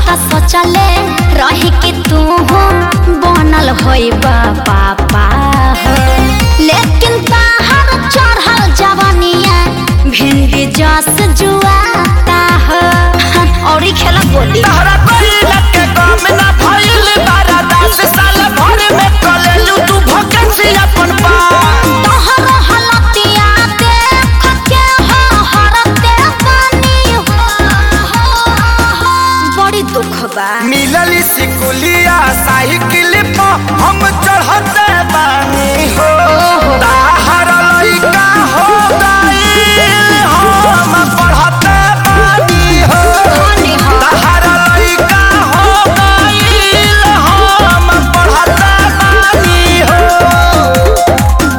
त सोचले रही कि तू बनल होई पापा हो लेकिन ताहर चढ़ल जवानिया भिंडी जस जुआता हो और ही खेला बोली तहरा कइल के काम ना भइल बारा दस साल भर में कलेलू तू भकेंसी अपन पा तोहर हलतिया देख के हो हरते बानी हो बड़ी दुख बा मिलल सिकुलिया साइकिल पर हम चढ़ते बानी हो ताहर लइका हो गइल हम पढ़ते बानी हो धनी हो ताहर लइका हो गइल हम पढ़ते बानी हो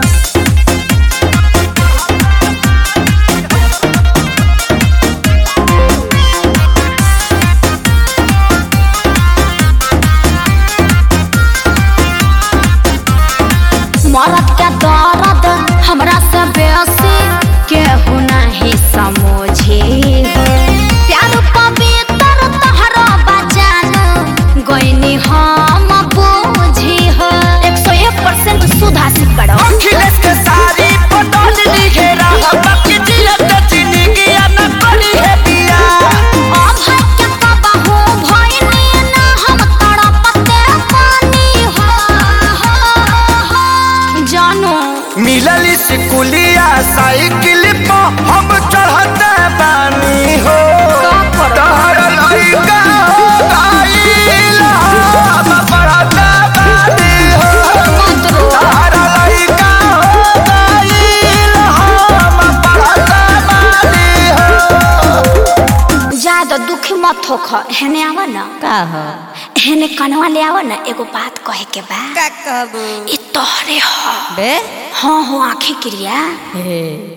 मरद के दर्द हमरा से बेसी केहू नहीं समझे हो प्यार पवित्र तोहरा बजान गईनी हम बूझी हो एक सौ एक परसेंट सुधासित करो अखिलेश के सारी पटल लिखे रहा बाकी जियत जिंदगी न करी है बिया अभय के कबहू भइनी ना हम तड़पते पानी हो जानो मिलल स्कूलिया साइकिल पर हम चढ़ते बानी हो तहर लइका हो गइल हम पढ़ते बानी हो मंत्रो तहर लइका हो गइल हम पढ़ते बानी हो ज्यादा दुखी मत होख हेने आवा ना का हो हेने कनवा ले आवा ना एगो बात कहे के बा का कहबू ई तोहरे ह बे हाँ हो आंखें क्रिया हे